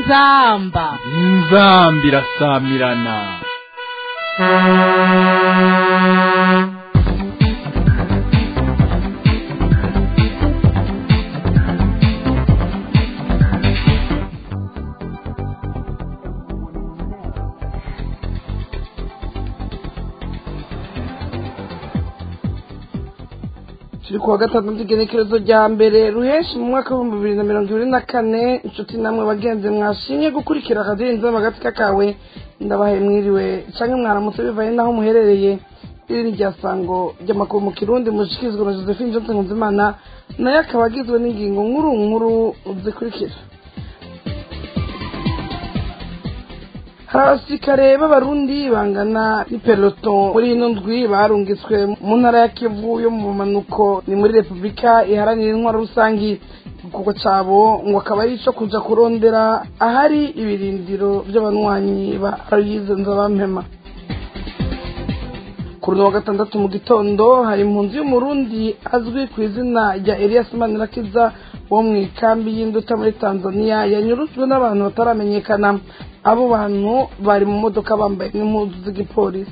inzamba inzamba irasamirana turi kuwa gatandatu igenekerezo rya mbere ruheshi mu mwaka w'ibihumbi bibiri na mirongo ibiri na kane inshuti namwe bagenzi mwashimye gukurikira akadiyo inzama agatsika kawe ndabahaye mwiriwe cyangwa mwaramutse bivaye n'aho muherereye iri ni rya sango ry'amakuru mu kirundi mushikirizwa na josephine johnson nkunzimana nayo akaba agizwe n'ingingo nkuru nkuru zikurikira hari abasirikare b'abarundi bangana n'ipeloto muri ino ndwi barungitswe mu ntara ya kivu yo mu bumanuko ni muri repubulika iharanira intwaro rusangi igikorwa cabo ngo akaba ari ico kuja kurondera ahari ibirindiro vy'abanywanyi ba aroyize nzabampema ku runo wa gatandatu mu gitondo hari impunzi y'umurundi azwi ku izina rya elias manirakiza wo mu ikambi y'induta muri tanzania yanyurujwe n'abantu bataramenyekana abo bantu bari mu modoka bambaye n'impuzu z'igipolisi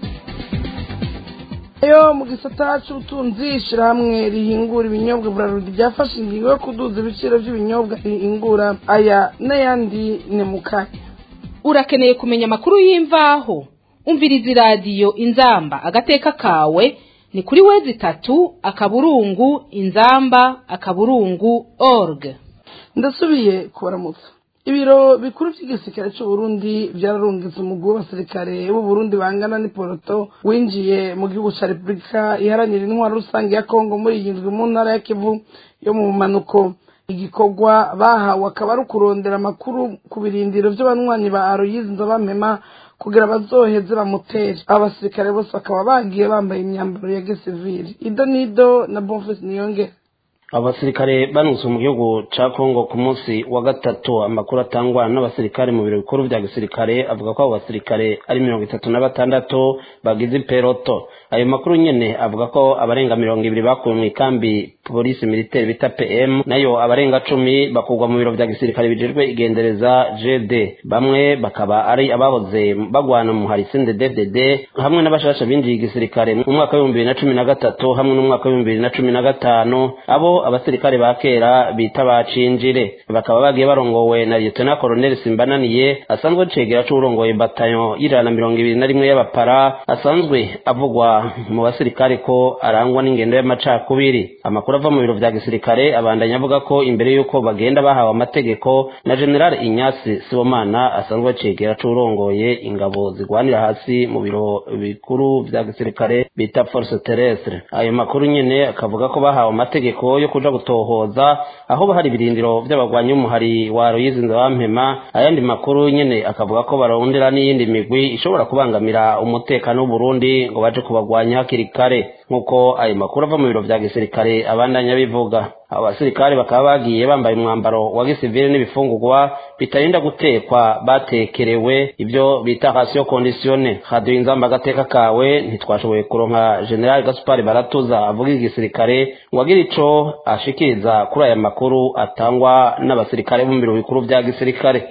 yo mu gisata c'ubutunzi ishirahamwe rihingura ibinyobwa burarudi ryafashe ingingo yo kuduza ibiciro vy'ibinyobwa rihingura aya n'ayandi ni mu kanya urakeneye kumenya amakuru y'imvaho umviriza iradiyo inzamba agateka kawe ni kuri wezi itatu akaburungu inzamba akaburungu org ndasubiye kubaramutsa ibiro bikuru by'igisirikare c'uburundi vyararungitse umugwi w'abasirikare b'uburundi bangana n'iporoto winjiye mu gihugu ca repubulika iharanira intwaro rusange ya kongo muri iyi ndwi mu ntara ya kivu yo mu bumanuko igikorwa bahawe akaba ari ukurondera amakuru ku birindiro vy'abanywanyi ba aroyizi nzabamema kugira bazoheze bamutere aba basirikare bose bakaba bagiye bambaye imyambaro ya gisivili ido nido na bonfisi niyongera abasirikare banutse mu gihugu ca kongo ku munsi wa gatatu amakuru atangwa n'abasirikare mu biro bikuru vya gisirikare avuga ko abo basirikare ari mirongo itatu na batandatu bagize iperoto ayo makuru nyene avuga ko abarenga mirongo ibiri bakuwe mu ikambi polisi militaire bita pm nayo abarenga cumi bakurwa mu biro vya gisirikare bijejwe igendereza gd bamwe bakaba ari abahoze bagwana mu harisinde dfdd hamwe n'abashasha binjiye igisirikare mu mwaka w'ibihumbi bibiri na cumi na gatatu hamwe n'umwaka w'ibihumbi bibiri na cumi na gatanu abo abasirikare ba kera bita bacinjire bakaba bagiye barongowe na lieutenant colonel simbananiye asanzwe cegera c'urongoye batayo y'ijana na mirongo ibiri na rimwe y'abapara asanzwe avugwa mu basirikare ko arangwa n'ingendo y'amacakubiri amakuru ava mu biro vya gisirikare abandanya avuga ko imbere y'uko bagenda bahawe amategeko na general inyasi sibomana asanzwe cegera c'urongoye ingabo zigwanira hasi mu biro bikuru vya gisirikare bita force terrestre ayo makuru nyene akavuga ko bahawe amategeko yo kuja gutohoza aho hari ibirindiro vy'abagwanyi b'umuhari wa Aloyizi Nzabampema ayandi makuru nyene akavuga ko barondera n'iyindi migwi ishobora kubangamira umutekano w'Uburundi ngo baje kubagwanya hakiri kare nk'uko ayo makuru ava mu biro vya gisirikare abandanya bivuga abasirikare bakaba bagiye bambaye umwambaro wa gisivile n'ibifungurwa bitarinda gutekwa batekerewe ibyo bita ratio conditione radio inzamba agateka kawe ntitwashoboye kuronka general gaspar baratuza avuga igisirikare ngo agire ico ashikiriza kuri aya makuru atangwa n'abasirikare bo mu biro bikuru vya gisirikare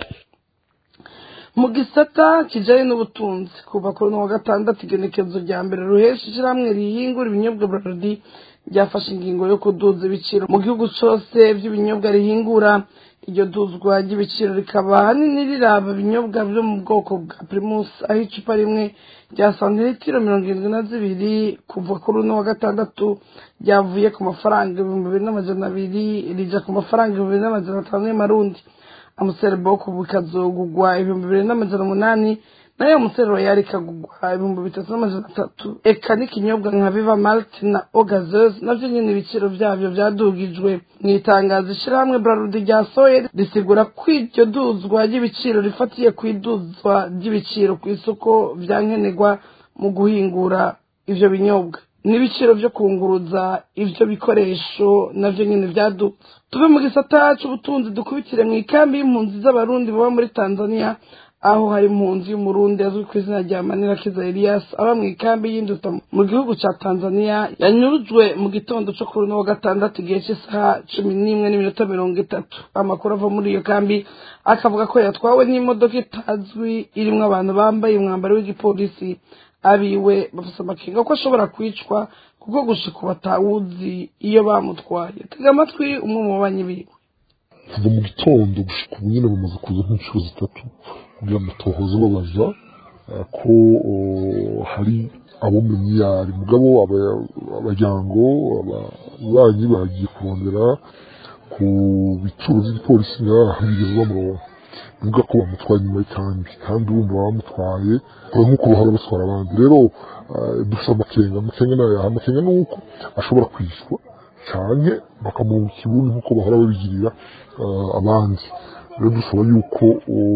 mu gisata kijanye n'ubutunzi kuva kuri uno wa gatandatu igenekezo rya mbere ruhesha ishirahamwe rihingura ibinyobwa burarudi ryafashe ingingo yo kuduza ibiciro mu gihugu cose vy'ibinyobwa rihingura iryo duzwa ry'ibiciro rikaba ahanini riraba ibinyobwa vyo mu bwoko bwa primus aho icupa rimwe rya santiritiro mirongo irindwi na zibiri kuva kuri uno wa gatandatu ryavuye ku mafaranga ibihumbi bibiri n'amajana abiri rija ku mafaranga ibihumbi bibiri n'amajana atanu y'amarundi amuserebo kuva ikazogugwa ibihumbi bibiri n'amajana umunani nayo amuserero yari ikagugwa ibihumbi bitatu n'amajana atatu eka n'ikinyobwa nka viva malt na ogazes navyo nyene ibiciro vyavyo vyadugijwe mu itangazo ishirahamwe brarudi ryasohoye risigura ko iryo duzwa ry'ibiciro rifatiye ku iduzwa ry'ibiciro ku isoko vyankenerwa mu guhingura ivyo binyobwa n'ibiciro vyo kunguruza ivyo bikoresho navyo nyene vyadutse tuve mu gisata c'ubutunzi dukubitire mu ikambi y'impunzi z'abarundi baba muri tanzania aho hari impunzi y'umurundi azwi ku izina rya manirakiza elias aba mu ikambi y'induta mu gihugu ca tanzania yanyurujwe mu gitondo co kuri uno wa gatandatu igihe cy'isaha cumi n'imwe n'iminota mirongo itatu amakuru ava muri iyo kambi akavuga ko yatwawe n'imodoka itazwi irimwo abantu bambaye umwambaro w'igipolisi abiwe bafise amakenga ko ashobora kwicwa kuko gushika ubu batawuzi iyo bamutwaye tega amatwi umwe mu babanyi biwe kuva mu gitondo gushika ubu nyine bamaze kuza nk'inshuro zitatu kugira ngo tohoze babaza eh, ko oh, hari abo mu myari mugabo aba- abajyango ababanyi bagiye kurondera ku bituro by'igipolisi ngaha bigeze bamuronka bivuga ko bamutwaye nyuma y'ikambi kandi urumva bamutwaye kure nk'uko bahora batwara abandi rero eh, dufite amakenga amakenga nayo amakenga ni uko ashobora kwicwa cyane bakamuha ikibuno nk'uko bahora babigirira eh, abandi rero dusaba yuko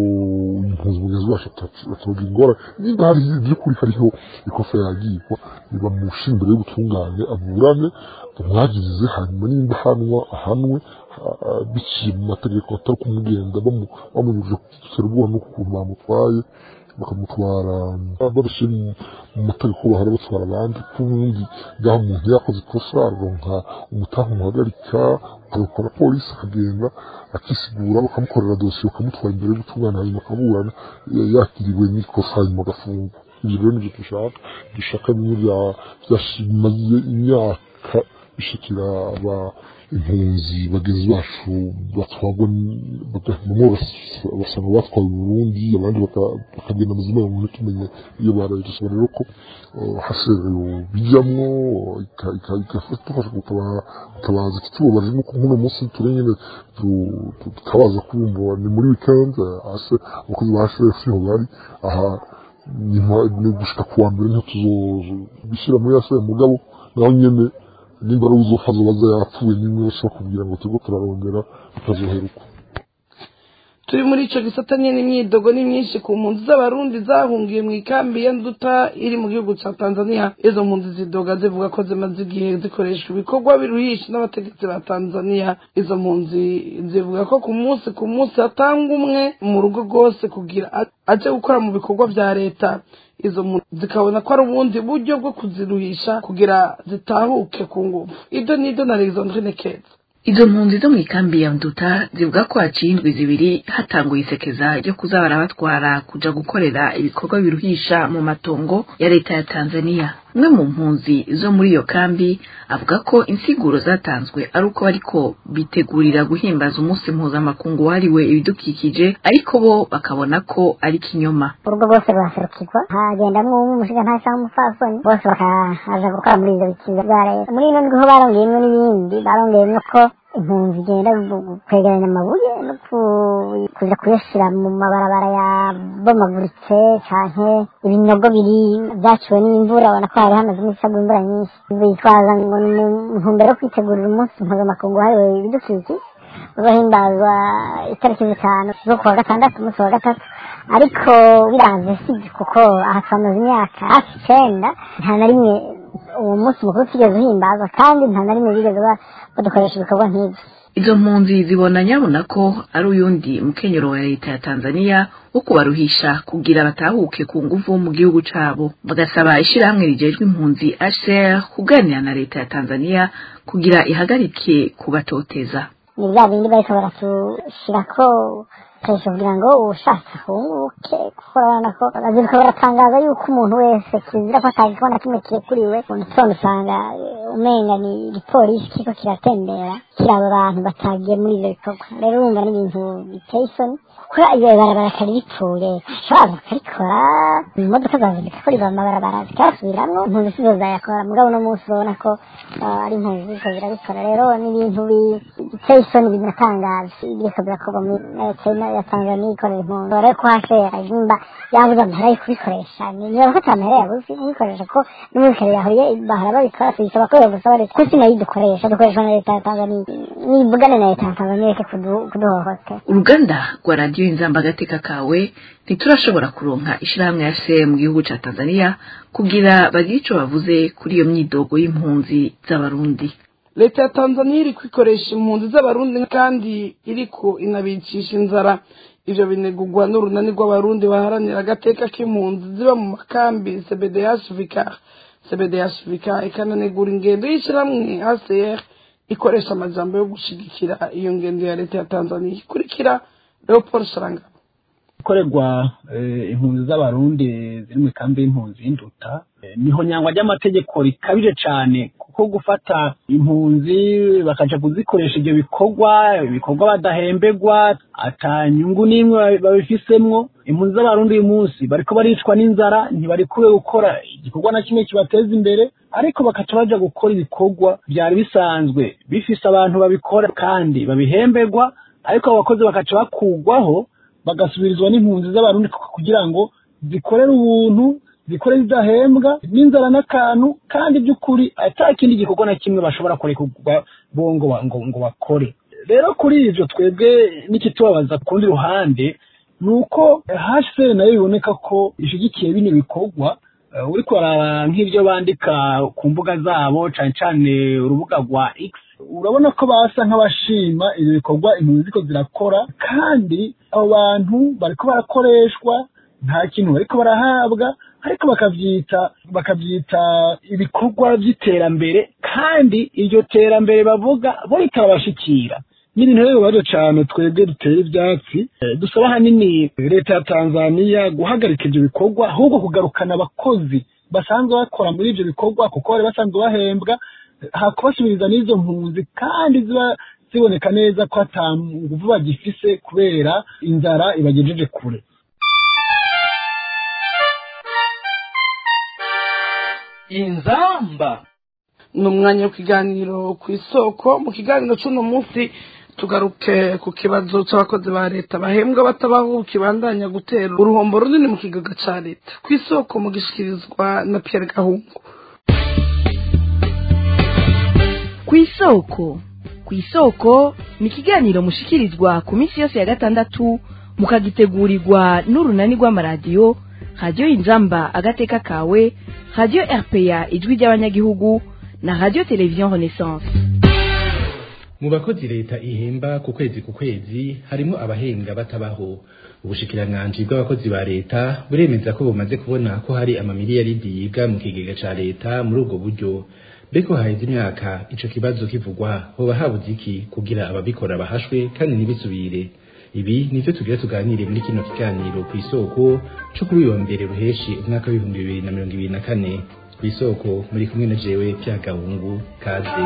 oh, impunzi mugenzi wacu batabagira ingorane niba hari by'ukuri hariho ikosa yagirwa nibamusha imbere y'ubutungane aburane bamwagirize hanyuma nimba ahanwa ahanwe ah, biciye mu mategeko atari kumugenda bamu- bamunyujije ku ubwoba n'ukuntu bamutwaye bakamutwara babishyira mu- mu mategeko bahora batwara abandi ko ubundi ngaho umuntu yakoze ikosa aronka umutaha umuhagarika akaruka na polisi akagenda akisigura bakamukorera dosiye bakamutwara imbere y'ubutungane hanyuma akaburana ya- yakiriwe n'ikosa hanyuma agafungwa ibyo rero nibyo dushaka dushaka bimwe bya- byashimaze imyaka bishikira aba impunzi bagenzi bacu batwagwa n- baga- bamwe bas- basanga batwawe mu Burundi abandi baka- bakagenda mu zimwe mu tumenye iyo baraye dusaba rero ko uh, hasero bijyamwo ika- ika- igafasha tufasha gutaba- gutabaza ikitubabaje nuko nk'uno munsi turi nyine tu- tu- tutabaza kumva ni muri weekend eh, hase abakozi ba HF niho bari aha nyuma ni gushika kuwa mbere niho tuzobishyira muri yase mugabo naho nyene nimba ari uzofaza baza yapfuye nimwe bashobora kubwira ngo turiko turarondera bitazoheruka turi muri ico gisata nyene imyidogo ni myinshi ku mpunzi z'abarundi zahungiye mu ikambi ya nduta iri mu gihugu ca tanzania izo mpunzi zidoga zivuga ko zimaze igihe zikoreshwa ibikorwa biruhisha n'abategetsi ba tanzania izo mpunzi zivuga ko ku munsi ku munsi hatanga umwe mu rugo rwose kugira a- aje gukora mu bikorwa vya leta izo mpunzi zikabona ko ari ubundi buryo bwo kuziruhisha kugira zitahuke ku nguvu ibyo nibyo na alexandrine keza izo mpunzi zo mu ikambi ya nduta zivuga ko haciye indwi zibiri hatanguye isekeza ryo kuza barabatwara kuja gukorera ibikorwa biruhisha mu matongo ya leta ya tanzania umwe mu mpunzi zo muri iyo kambi avuga ko insiguro zatanzwe ari uko bariko bitegurira guhimbaza umunsi mpuzamakungu wahariwe ibidukikije ariko bo bakabona ko ari kinyoma urugo rwose ruraserukirwa hagendamwo umwe umushigantahe cyangwa umupfasoni bose bakaja gukora muri ivyo bikiza bya leta muri ino ndwiho barongeyemwo n'ibindi barongeyemwo ko impunzi igenda gu- kwegeranya amabuye no ku- kuja kuyashira mu mabarabara yabomaguritse canke ibinogo biri vyaciwe n'imvura ubona ko hari hamaze iminsi hagwa imvura nyinshi bitwaza ngo ni mu ntumbero yo kwitegurira umunsi mpuzamakungu wahariwe ibidukikije uzohimbazwa itariki zitanu zo kuwa gatandatu umunsi wa gatatu ariko biranze sibyo kuko aha twamaze imyaka hafi icenda nta na rimwe uwo munsi mukuru tigeze uhimbazwa kandi nta na rimwe bigeze ba- badukoresha ibikorwa nk'ibyo izo mpunzi zibona nyabona ko ari uyundi mukenyero wa leta ya tanzania wo kubaruhisha kugira batahuke ku nguvu mu gihugu cabo bagasaba ishirahamwe rijejwe impunzi hcr kuganira na leta ya tanzania kugira ihagarike kubatoteza ni bya bindi bariko baratushirako kenshi kugira ngo uwushatse ahunguke kuko urabona ko baziruka baratangaza yuko umuntu wese kizira ko atagikona na kimwe kirekuriwe mu gitondo usanga eh, umenga ni igipolisi kiriko kiratembera kiraba abantu batagiye muri ivyo bikorwa rero urumva ni ibintu biteye isoni kuko iyo barabara kari ripfuye ashobora bakarikora imodoka zaza zigakorerwa amabarabara zikayasubiramwo impunzi sizo zayakora mugabo uno munsi urabona ko ah, ari impunzi ziriko zirabikora rero ni ibintu bi- biteye isoni binatangaje biriko birakorwa muri leta ya tanzania ikorera impunzi rero ko hashera nimba yabuze amahera yo kubikoresha niba ko ata mahera yabuze kubikoresha ko n'umwikare yahoriye bahora babikora tuyisaba ko yogusaba leta ko sinayo dukoresha dukoreshwa na leta ya tanzania nivugane na leta ya tanzania reke kudu- kuduhohotera uruganda rwa radiyo inzamba agateka kawe ntiturashobora kuronka ishirahamwe ya se mu gihugu ca tanzania kugira bagire ico bavuze kuri iyo myidogo y'impunzi z'abarundi leta ya tanzania iri kwikoresha impunzi z'abarundi kandi iriko inabicisha inzara ivyo binegurwa n'urunani rw'abarundi baharanira agateka k'impunzi ziba mu makambi cbdh vicar cbdh vicar ikananegura ingendo y'ishyirahamwe hcr ikoresha amajambo yo gushigikira iyo ngendo ya leta ya tanzania ikurikira leopold sharangabo ikorerwa impunzi z'abarundi ziri mu ikambi y'impunzi y'induta niho nyangwa ry'amategeko rikabije cyane kuko gufata impunzi bakaja kuzikoresha ibyo bikorwa ibikorwa badahembegwa ata nyungu n'imwe babifisemwo impunzi z'abarundi uyu munsi bariko baricwa n'inzara ntibarikuwe gukora igikorwa na kimwe kibateza imbere ariko bakaca baja gukora ibikorwa byari bisanzwe bifise abantu babikora kandi babihembegwa ariko abo bakozi bakaca bakugwaho bagasubirizwa n'impunzi z'abarundi kugira ngo zikorere ubuntu zikore zidahembwa n'inzara n'akantu kandi by'ukuri ata kindi gikorwa na kimwe bashobora kurekurwa bo ngo ngo bakore rero kuri ibyo twebwe n'ikitubabaza ku rundi ruhande ni uko hcr nayo biboneka ko ishyigikiye bino bikorwa uri kuraba nk'ibyo bandika ku mbuga zabo cyane cyane urubuga rwa x urabona ko basa nk'abashima ibi bikorwa impunzi ziko zirakora kandi abo bantu bariko barakoreshwa nta kintu bariko barahabwa ariko bakabyita bakabyita ibikorwa by'iterambere kandi iryo terambere bavuga bo ritarabashikira ni ibintu rero bibazo cyane twebwe dutera ibyatsi dusaba ahanini leta ya tanzania guhagarika ibyo bikorwa ahubwo kugarukana abakozi basanzwe bakora muri ibyo bikorwa kuko bari basanzwe bahembwa hakubasubiriza n'izo mpunzi kandi ziba ziboneka neza ko ata nguvu bagifise kubera inzara ibagejeje kure inzamba ni umwanya w'ikiganiro ku isoko mu kiganiro cy'uno munsi tugaruke ku kibazo cy'abakozi ba leta bahembwa batabaho kibandanya gutera uruhombo runini mu kigaga cya leta ku isoko mu gishyikirizwa na Pierre Gahungu ku isoko ku isoko ni ikiganiro mushikirizwa ku minsi yose ya gatandatu mukagitegurirwa n'urunani rw'amaradiyo radiyo inzamba agateka kawe radiyo rpa ijwi ry'abanyagihugu na radiyo televiziyo renaissance mu bakozi leta ihemba ku kwezi ku kwezi harimo abahenga batabaho ubushikiranganji bw'abakozi ba leta buremeza ko bumaze kubona ko hari amamiliyaridi yibwa mu kigega ca leta muri ubwo buryo beko haheze imyaka ico kibazo kivugwa hoba habuze iki kugira ababikora bahashwe kandi ntibisubire ibi nivyo tugira tuganire muri kino kiganiro ku isoko co kuri uyu wa mbere ruheshi umwaka w'ibihumbi bibiri na mirongo ibiri na kane ku isoko muri kumwe na jewe pya gahungu kaze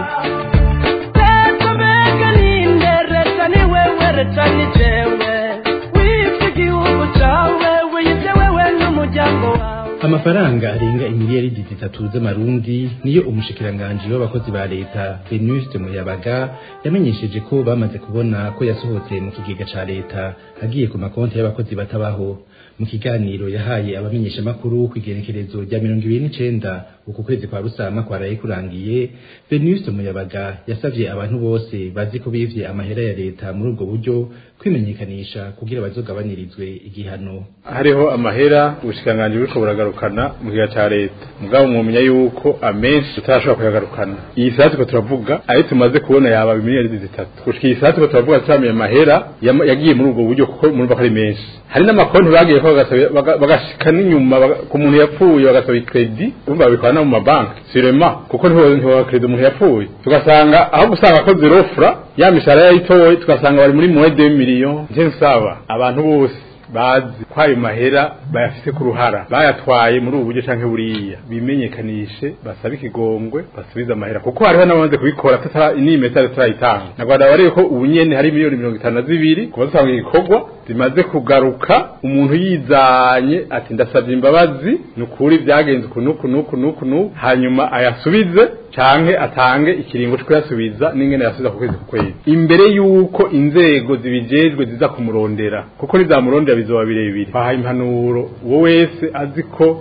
amafaranga arenga imiliyaridi zitatu z'amarundi niyo umushikiranganji w'abakozi ba leta Venuste Muyabaga yamenyesheje ko bamaze kubona ko yasohotse mu kigega ca leta agiye ku makonti y'abakozi batabaho mu kiganiro yahaye abamenyeshamakuru ku igenekerezo rya mirongo ibiri n'icenda uku kwezi kwa rusama kwaraye kurangiye Venuste Muyabaga yasavye abantu bose bazi ko bivye amahera ya leta muri ubwo buryo kwimenyekanisha kugira bazogabanirizwe igihano hariho amahera ubushikiranganji buriko buragarukana mu gihe ca leta mugabo mwomenya yuko amenshi tutarashobora kuyagarukana iyi sati ko turavuga ayo tumaze kubona yaba miliyari zitatu gushika iyi sati ko turavuga turamenya amahera yagiye muri ubwo buryo kuko murumva ko ari menshi hari n'amakonti bagiye ko bagashika n'inyuma ku muntu yapfuye bagasaba ikredi urumva babikora no mu mabanki sirema kuko ntibaha kredi umuntu yapfuye tugasanga aho gusanga akoze rofura ya mishahara yayitoye tugasanga bari muri mwede miliyo nje nsaba abantu bose bazi ko ayo mahera bayafise ku ruhara bayatwaye muri ubu buryo canke buriya bimenyekanishe basabe ikigongwe basubize amahera kuko hariho n'abamaze kubikora n'imetero turayitanga nagwada barebe ko ubu nyene hari miliyoni mirongo itanu na zibiri kuba dutanga igikorwa zimaze kugaruka umuntu yizanye ati ndasabye imbabazi ni ukuri byagenze uku nuku nuku nuku nuku hanyuma ayasubize canke atange ikiringo cyo kuyasubiza n'ingene yasubiza ku kwezi ku kwezi imbere yuko inzego zibijejwe ziza kumurondera kuko nizamurondera bizoba birebire bahaye impanuro uwo wese azi ko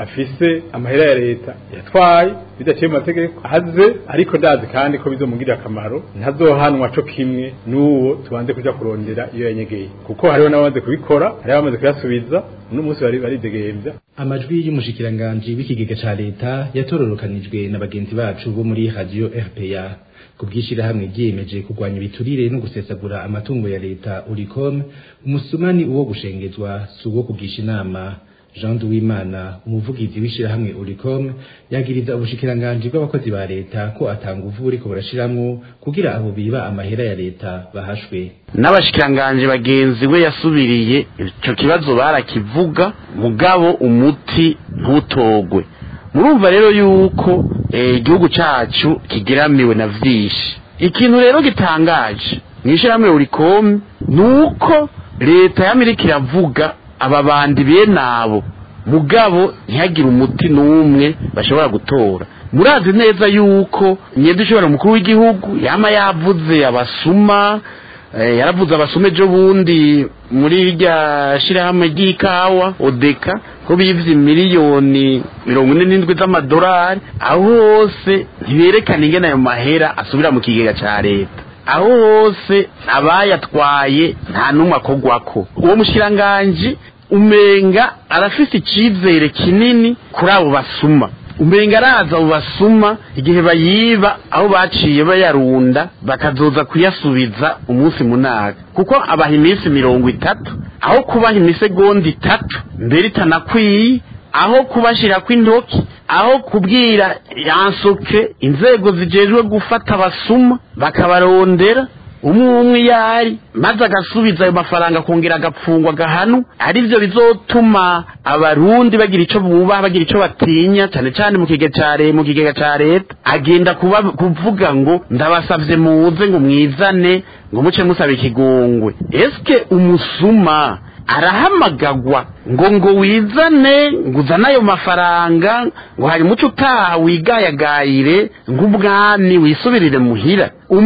afise amahera ya leta yatwaye bidaciye mu mategeko aze ariko ndazi kandi ko bizomugirira akamaro ntazohanwa co kimwe n'uwo tubanze kuja kurondera iyo yanyegeye kuko hariho n'abamaze kubikora hariho abamaze kuyasubiza uno munsi bari baridegembya amajwi y'umushikiranganji w'ikigega ca leta yatororokanijwe na bagenzi bacu bo muri radio RPA ku bw'ishirahamwe ryiyemeje kurwanya ibiturire no gusesagura amatungo ya leta uricom umusumani uwo gushengezwa si uwo kugisha inama jean duwimana umuvugizi w'ishirahamwe uricom yagiriza ubushikiranganji bw'abakozi ba leta ko atanga uvu buriko burashiramwo kugira abo biba amahera ya leta bahashwe n'abashikiranganji bagenzi we yasubiriye ico kibazo barakivuga mugabo umuti ntutogwe murumva rero yuko igihugu cacu kigeramiwe na vyinshi ikintu rero gitangaje mw'ishirahamwe urikomi ni uko leta y'amerika iravuga aba bandi bene abo mugabo ntihagire umuti n'umwe bashobora gutora murazi neza yuko nyenda ishobora umukuru w'igihugu yama yavuze abasuma yaravuze abasuma ejo bundi muri rya shirahamwe ry'ikawa odeka ko bivye miliyoni mirongo ine n'indwi z'amadolari aho hose ntiberekana ingene ayo mahera asubira mu kigega ca leta aho hose abayatwaye nta n'umwe akogwako uwo mushikiranganji umenga arafise icizere kinini kuri abo basuma umenga araza abo basuma igihe bayiba aho baciye bayarunda bakazoza kuyasubiza umunsi munaga kuko abaha iminsi mirongo itatu aho kubaha imisegonda itatu mbere itanakwiye aho kubashirako intoki aho kubwira yansoke inzego zijejwe gufata abasuma bakabarondera umwe umwe yari maze agasubiza ayo mafaranga akongera agapfungwa agahanu arivyo bizotuma abarundi bagira ico bubaha bagira ico batinya cane cane mu kigega ca mu kigega ca leta agenda kuba kuvuga ngo ndabasavye muze ngo mwizane ngo muce musaba ikigongwe eske umusuma arahamagagwa ngo ngo wizane ngo uzane ayo mafaranga ngo hari muco utaha wigayagayire ng'ubwami wisubirire muhira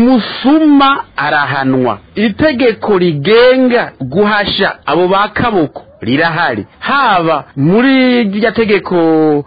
umusuma arahanwa itegeko rigenga guhasha abo ba kaboko rirahari haba muri rya tegeko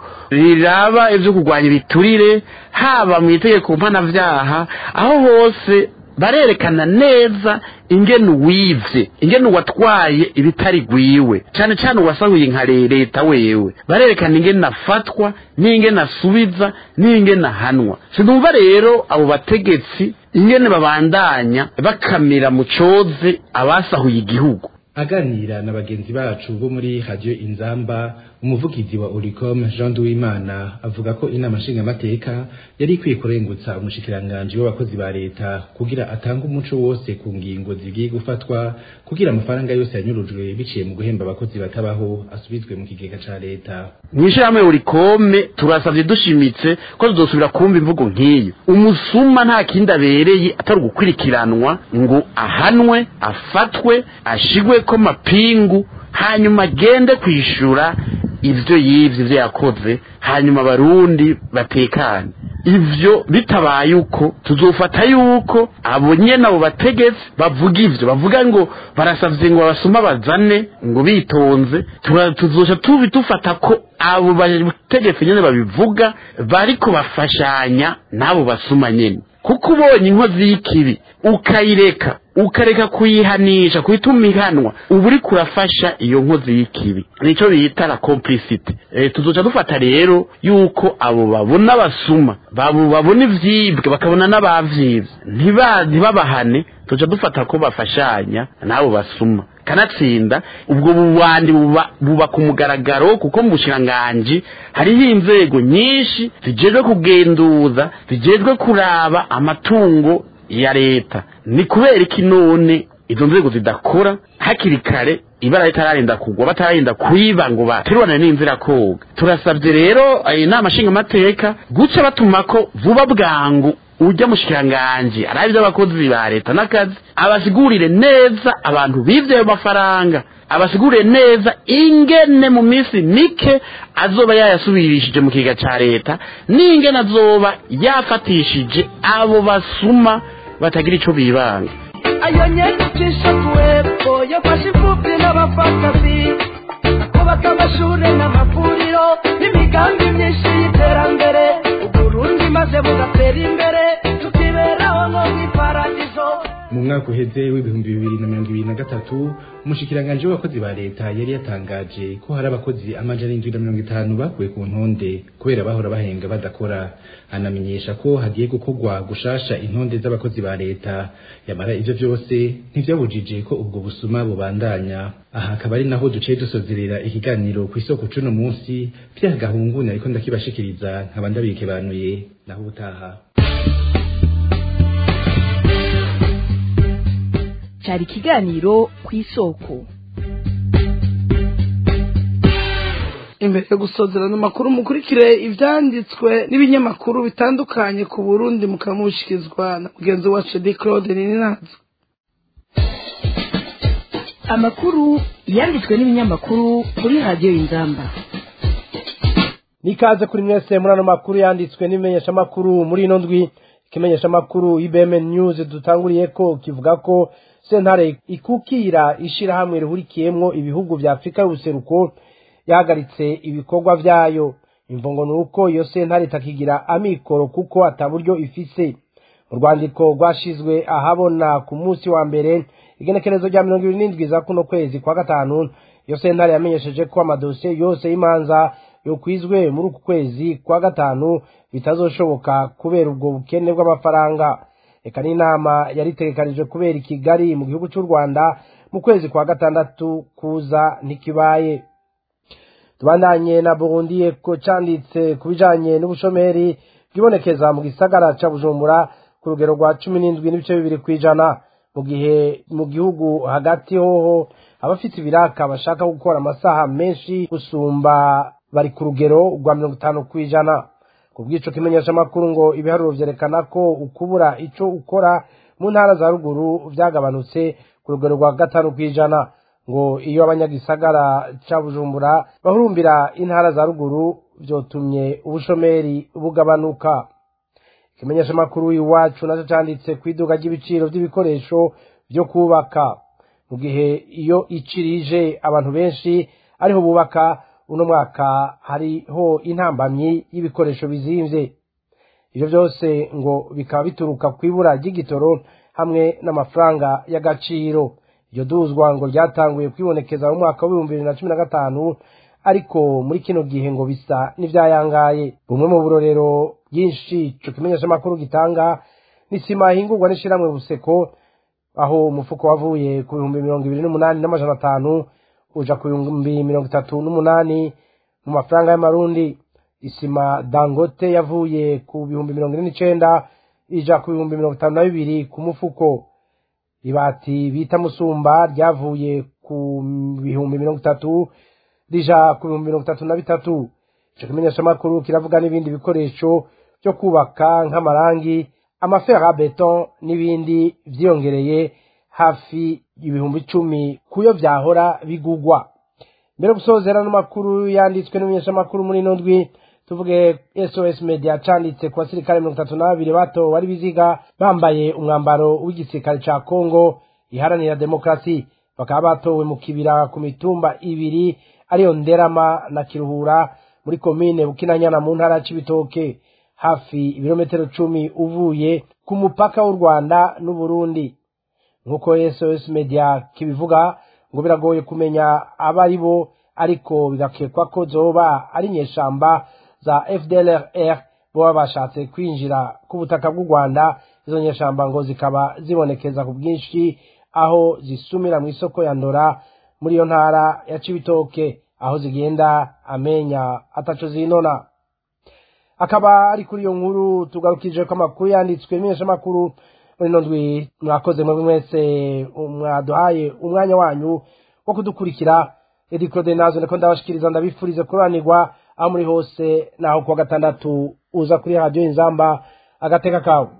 riraba ibyo kurwanya ibiturire haba mu itegeko mpanavyaha aho hose barerekana neza ingene uwivye ingene uwatwaye ibitari gwiwe cane cane uwasahuye nka leta wewe barerekana ingene afatwa n'ingene asubiza n'ingene ahanwa sinumva rero abo bategetsi ingene babandanya bakamira mu coze abasahuye igihugu aganira na bagenzi bacu bo muri radio inzamba umuvugizi wa Uricom Jean Duwimana avuga ko inama nshingamateka yari ikwiye kurengutsa umushikiranganji w'abakozi ba leta kugira atanga umuco wose ku ngingo zigiye gufatwa kugira amafaranga yose yanyurujwe biciye mu guhemba abakozi batabaho asubizwe mu kigega ca leta mw'ishirahamwe urikome turasavye dushimitse ko tuzosubira kumva imvugo nk'iyo umusuma nta kindi abereye atari ugukurikiranwa ngo ahanwe afatwe ashigweko mapingu hanyuma agende kwishura ivyo yivye ivyo yakoze hanyuma abarundi batekane ivyo bitabaye uko tuzofata yuko abo nyene abo bategetsi bavuga ivyo bavuga ngo barasavye ngo abasuma bazane ngo bitonze tura- tuzoca tubi dufata ko abo bategetsi nyene babivuga bariko bafashanya n'abo basuma nyene kuko ubonye inkozi y'ikibi ukayireka ukareka kuyihanisha kuituma ihanwa uba uriko urafasha iyo nkozi y'ikibi nico bita la complicite e, tuzoca dufata rero yuko abo babona abasuma babo babona ivyibwe bakabona n'abavyivye ntiba ntibabahane tuzoca dufata ko bafashanya n'abo basuma kanatsinda ubwo bubandi buba buba ku mugaragaro kuko mu bushiranganji hariho inzego nyinshi zijejwe kugenduza zijejwe kuraba amatungo ya leta ni kubera iki none izo nzego zidakora hakiri kare ibara ritararinda kugwa batararinda kwiba ngo baterurane n'inzira koga turasabye rero eh, inama nshingamateka guca batuma ko vuba bwangu ujya mushikiranganji arabe iby'abakozi ba leta n'akazi abasigurire neza abantu bivye ayo mafaranga abasigurire neza ingene mu minsi mike azoba yayasubirishije mu kiga ca leta n'ingene azoba yafatishije abo basuma batagira ico bibanga ayo nyenyekisha kuwepo yafashe imfubyi n'abapfakazi akubaka amashure n'amavuriro byayo n'imigambi myinshi y'iterambere uburundi maze bugatera imbere tukiberaho nko mw'iparadizo mu mwaka uheze w'ibihumbi bibiri na mirongo ibiri na gatatu umushikiranganji w'abakozi ba leta yari yatangaje ko hari abakozi amajana indwi na mirongo itanu bakuwe ku ntonde kubera bahora bahenga badakora anamenyesha ko hagiye gukorwa gushasha intonde z'abakozi ba leta yamara ivyo vyose ntivyabujije ko ubwo busuma bubandanya aha akaba ari naho duciye dusozerera ikiganiro ku isoko c'uno munsi vya gahungune ariko ndakibashikiriza nkaba ndabikebanuye naho ubutaha cyari ikiganiro ku isoko imbere yo gusozerana amakuru mukurikire ibyanditswe n'ibinyamakuru bitandukanye ku burundi mukamushyikirizwa na mugenzi wacu edi claude nininazo amakuru yanditswe n'ibinyamakuru kuri radiyo y'ingamba nikaze kuri mwese muri ano makuru yanditswe n'ibimenyeshamakuru muri ino ndwi ikimenyeshamakuru ibm news dutanguriye ko kivuga ko sentare ikukira ishirahamwe rihurikiyemwo ibihugu vya afurika y'ubuseruko yahagaritse ibikorwa vyayo imvungo ni uko iyo sentare itakigira amikoro kuko ata buryo ifise mu rwandiko rwashizwe ahabona ku munsi wa mbere igenekerezo rya mirongo ibiri n'indwi za kuno kwezi kwa gatanu iyo sentare yamenyesheje ko amadosiye yose y'imanza yokwizwe muri uku kwezi kwa gatanu bitazoshoboka kubera ubwo bukene bw'amafaranga reka n'inama yari itegekanijwe kubera i kigali mu gihugu cy'u rwanda mu kwezi kwa gatandatu kuza ntikibaye tubandanye na burundi ko cyanditse ku bijanye n'ubushomeri bwibonekeza mu gisagara ca bujumbura ku rugero rwa cumi n'indwi n'ibice bibiri kw'ijana mu gihe mu gihugu hagati hoho abafite ibiraka bashaka gukora amasaha menshi gusumba bari ku rugero rwa mirongo itanu kw'ijana ku bw'ico kimenyeshamakuru ngo ibiharuro vyerekana ko ukubura ico ukora mu ntara za ruguru vyagabanutse ku rugero rwa gatanu kw'ijana ngo iyo abanyagisagara ca bujumbura bahurumbira intara za ruguru vyotumye ubushomeri bugabanuka ikimenyeshamakuru iwacu naco canditse ku iduka ry'ibiciro vy'ibikoresho vyo kubaka mu gihe iyo icirije abantu benshi ariho bubaka uno mwaka hariho intambamyi y'ibikoresho bizimvye ivyo vyose ngo bikaba bituruka kw'ibura ry'igitoro hamwe n'amafaranga y'agaciro iryo duzwa ngo ryatanguye kwibonekeza mu mwaka w'ibihumbi bibiri na cumi na gatanu ariko muri kino gihe ngo bisa n'ivyayangaye bumwe mu burorero bwinshi ico kimenyeshamakuru gitanga n'isima ihingurwa n'ishirahamwe buseko aho umufuko wavuye ku bihumbi mirongo ibiri n'umunani n'amajana atanu uja ku bihumbi mirongo itatu n'umunani mu mafaranga y'amarundi isima dangote yavuye ku bihumbi mirongo ine n'icenda ija ku bihumbi mirongo itanu na bibiri ku mufuko ibati bita musumba ryavuye ku bihumbi mirongo itatu rija ku bihumbi mirongo itatu na bitatu ico kimenyeshamakuru kiravuga n'ibindi bikoresho vyo kubaka nk'amarangi amafera beton n'ibindi vyiyongereye hafi ibihumbi icumi kuyo vyahora bigugwa mbere gusozera n'amakuru yanditswe n'umunyeshamakuru muri ino ndwi tuvuge sos media canditse ku basirikare mirongo itatu na babiri bato bari biziga bambaye umwambaro w'igisirikare ca kongo iharanira demokarasi bakaba batowe mu kibira ku mitumba ibiri ariyo nderama na kiruhura muri komine bukinanyana mu ntara c'ibitoke hafi ibirometero cumi uvuye ku mupaka w'u rwanda n'uburundi nk'uko sos media kibivuga ngo biragoye kumenya abo ari bo ariko bigakekwa ko zoba ari inyeshamba za fdlr boba bashatse kwinjira ku butaka bw'u rwanda izo nyeshamba ngo zikaba zibonekeza ku bwinshi aho zisumira mu isoko ya ndora muri iyo ntara ya cibitoke aho zigenda amenya ataco zinona akaba ari kuri iyo nkuru tugarukije ko amakuru yanditswe imenyeshamakuru muri ino ndwi mwakoze mwebwe mwese mwaduhaye umwanya wanyu wo kudukurikira edi claude nazo niko ndabashikiriza ndabifurize kuranirwa aho muri hose naho kuwa gatandatu uza kuri radiyo inzamba agateka kawe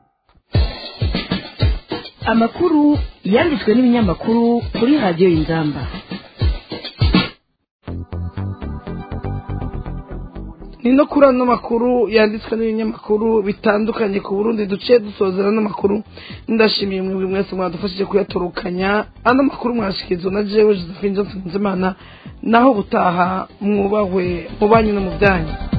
amakuru yanditswe n'ibinyamakuru kuri radiyo y'ingamba ni no kuri ano makuru yanditswe n'ibinyamakuru bitandukanye ku burundi duce dusozera ano makuru ndashimiye mwebwe mwese mwadufashije kuyatorukanya ano makuru mwashikirizwa na jewe josephine johnson nzimana naho gutaha mwubahwe mu banyu no mu byanyu